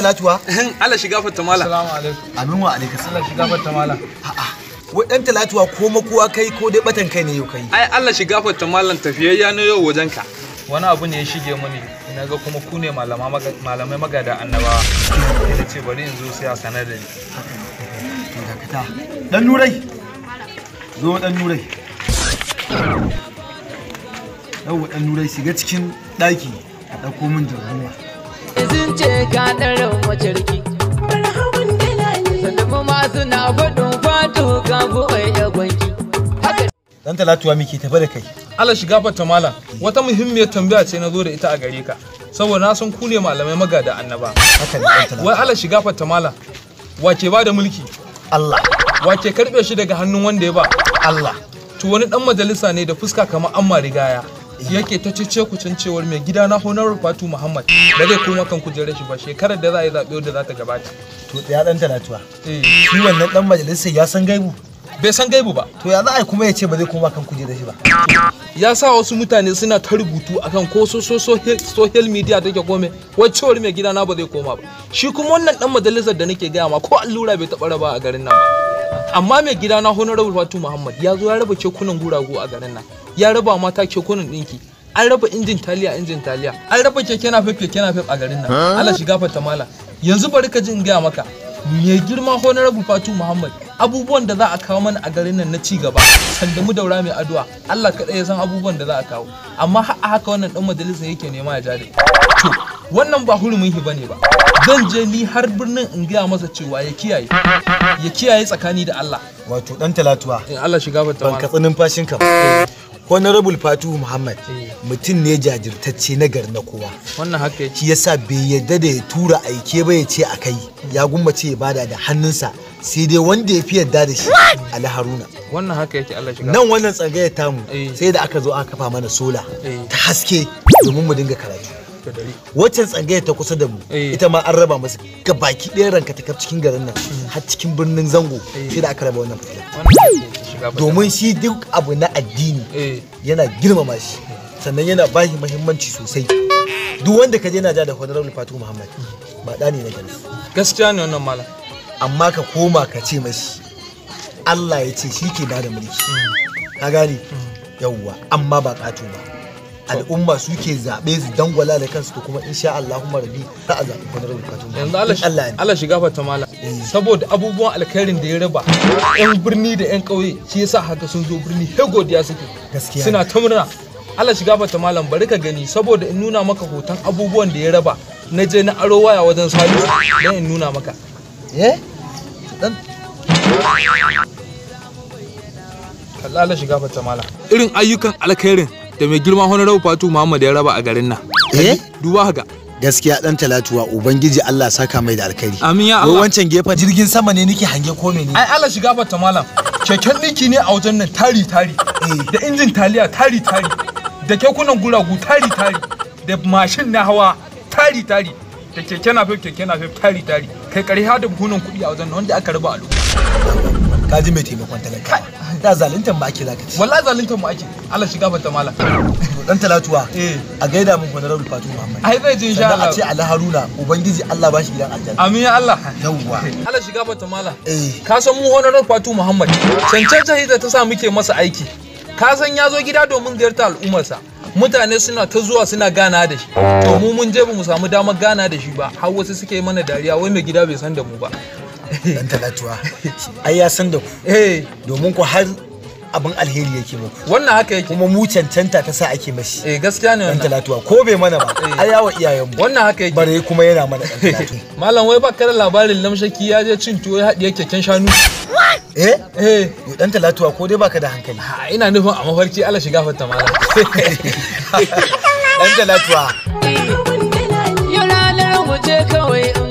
talatuwa Allah shiga fatta mala Assalamu alaikum. amin wa alaikum salam Allah shiga fatta mala. a'a wai dan talatuwa ko makuwa kai ko dai batan kai ne yau kai ai Allah shiga fatta malan tafiyayya na yau wajen ka Wani abu ne ya shige mani. Na ga kuma ku ne malama maga- malamai magada annabawa. Ina ce bari in zo sai a sanar da ni. to dakata dan nurai zo dan nurai yau dan nurai shiga cikin daki a dauko min jarruwa sun ce ka ɗarin macarki. Sannan ma suna faɗin fatu ka buɗe ya gwanki. Haka dan talatuwa muke tafi da kai Allah shiga fatta mala. Wata muhimmiyar tambaya ce na zo da ita a gare ka. Saboda na san ku ne malamai magada annaba. haka ne dan talatuwa Wai Allah shiga fatta mala. Wace ba da mulki? Allah Wace karɓe shi daga hannun wanda ya ba? Allah To wani ɗan majalisa ne da fuska kamar amma rigaya. yake ta cece kucin cewar mai gida na honorable fatu muhammad ba zai koma kan kujerar shi ba shekarar da za a yi zaɓe da za ta gabata to ya dan talatuwa Eh, shi wannan dan majalisar ya san gaibu bai san gaibu ba to ya za a yi kuma ya ce ba zai koma kan kujerar shi ba ya sa wasu mutane suna ta rubutu akan ko so so so social media take kome wai cewar mai gida na ba zai koma ba shi kuma wannan dan majalisar da nake gaya ma ko allura bai taɓa raba a garin nan ba amma mai gida na honorable fatu muhammad ya zo ya raba kekunan guragu a garin nan ya raba mata kekunan ɗinki an raba injin taliya injin taliya an raba keke na fef keke na fef a garin nan Allah shiga fata mala yanzu bari ka ji in gaya maka mai girma honorable fatu muhammad abubuwan da za a kawo mana a garin nan na ci gaba sanda mu daura mai addu'a Allah kaɗai ya san abubuwan da za a kawo amma har a haka wannan dan majalisa yake nema ya jare to wannan ba hurumin hi bane ba zan je ni har birnin in gaya masa cewa ya kiyaye ya kiyaye tsakani da Allah wato dan talatuwa in Allah shiga fata ban mala katsi numfashinka ba honorable fatuhu muhammad Eh. mutum ne jajirtacce na gari na kowa wannan haka yake shi yasa bai yadda da ya tura aike ba ya ce a kai ya gummace ya bada da hannunsa sai dai wanda ya fi yadda da shi ali haruna wannan haka yake Allah shiga nan wannan tsangayar tamu Eh. sai da aka zo aka kafa mana sola Eh. ta haske domin mu dinga karatu da dare waccan tsangayar ta kusa da mu Eh. ita ma an raba masa ga baki ɗaya ranka ta kaf cikin garin nan har cikin birnin zango Eh. sai da aka raba wannan fitila wannan haka yake shiga fata domin shi duk abu na addini eh yana girmama shi sannan yana ba shi muhimmanci sosai duk wanda ka je yana ja da honorable fatu muhammad ba ɗa ne na gari gaskiya ne wannan malam amma ka koma ka ce mashi allah ya ce shi ke ba da mulki ka gane yawwa amma ba ƙato ba al'umma suke zaɓe su dangwala da kansu to kuma insha Allah kuma rabi za a zaɓi honorable fatu muhammad yanzu Allah In Allah ne Allah shiga fata malam Eh. saboda abubuwan alkhairin da ya raba yan birni da yan ƙauye shi yasa haka sun zo birni he godiya suke Gaskiya suna ta murna Allah shiga fata malam bari ka gani saboda in nuna maka hoton abubuwan da ya raba na je na aro waya wajen salisu don in nuna maka eh dan kalla Allah shiga fata malam irin ayyukan alkhairin da mai girma honorable Fatu Muhammad ya raba a garin nan eh duba haka gaskiya dan talatuwa ubangiji Allah saka mai da alkhairi amin ya wai Allah wancan gefen jirgin sama ne nake hange ko ne ai Allah shiga fata malam keken ɗinki ne a wajen nan tari tari da injin taliya tari tari da kekunan guragu tari tari da mashin na hawa tari tari da keke na fef keke na fef tari tari kai kare har da buhunan kuɗi a wajen nan wanda aka raba a lokacin ka ji mai taimakon talaka da zaluntan ba ake zaka ci wallahi zaluntar mu ake Allah shiga fata malam to dan talatuwa eh a gaida mun honorable Fatu Muhammad ai zai ji insha sannan a Allah ce Ali Haruna ubangiji Allah ba shi gidan aljanna amin ya Allah yawwa Allah shiga fata malam eh ka san mu honorar Fatu Muhammad cancanta hidda ta sa muke masa aiki ka san ya zo gida domin ziyarta al'ummarsa mutane suna ta zuwa suna gana da shi to mu mun je ba mu samu damar gana da shi ba har wasu suke mana dariya wai mai gida bai san da mu ba dan talatuwa ai ya san da ku eh domin ku har abin alheri yake muku wannan haka yake kuma mu cancanta ta sa ake mashi eh gaskiya ne dan wannan talatuwa ko bai mana ba ai yawa iyayenmu wannan haka yake bare kuma yana mana dan talatuwa malam wai ba da labarin lamshaki ya je cin tuwo ya haɗiye keken shanu eh eh yo dan talatuwa ko dai baka da hankali ha, ina nufin a mafarki Allah shiga fata malam dan talatuwa yau ranar mu je kawai in